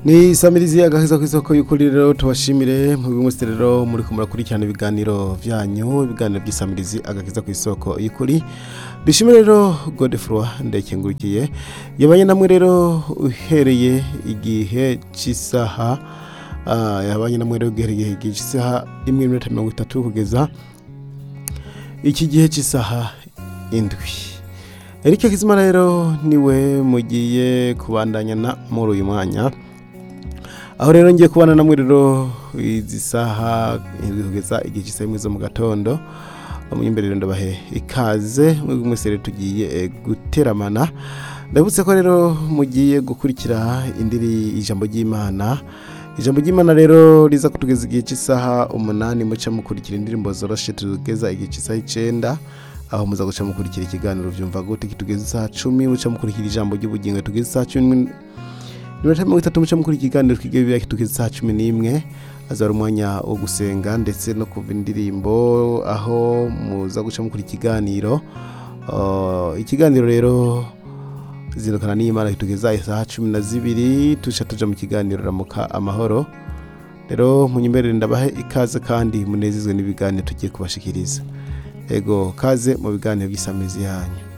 ni samirizi agakiza ku isoko y'ukuri rero tubashimire mu bimwe rero muri kumura kurikirana ibiganiro byanyu ibiganiro by'isamirizi agakiza ku isoko y'ukuri bishimire rero godefroy ndekengurikiye yabanye namwe rero uhereye igihe cy'isaha ah, yabanye namwe rero uhereye igihe cy'isaha imwe n'iminota mirongo itatu kugeza iki gihe cy'isaha indwi Eric Kizima rero niwe mugiye kubandanyana muri uyu mwanya aho rero ngiye kubana namwe rero izi saha indwi kugeza igihe cy'isaha imwe zo mu gatondo imbere rero ndabahe ikaze mwebwe mwese rero tugiye eh, guteramana ndabutse ko rero mugiye gukurikira indiri ijambo ry'imana ijambo ry'imana rero riza kutugeza igihe cy'isaha umunani muca mukurikira indirimbo zoroshe tugeza igihe cy'isaha icenda aho muza guca mukurikira ikiganiro vyumva gute kitugeza isaha cumi muca mukurikira ijambo ry'ubugingo tugeza isaha cumi iminota mirongo itatu muca mukurikira ikiganiro twige bibiliya kitugeza isaha cumi n'imwe azaba ari umwanya wo gusenga ndetse no kuva indirimbo aho muza guca mukurikira ikiganiro Uh, ikiganiro rero zindukana n'imana kitugeza isaha cumi na zibiri tuca tuja mu kiganiro ramuka amahoro rero munyemberere ndabahe ikaze kandi munezezwe n'ibiganiro tugiye kubashikiriza ego kaze mu biganiro by'isamizi yanyu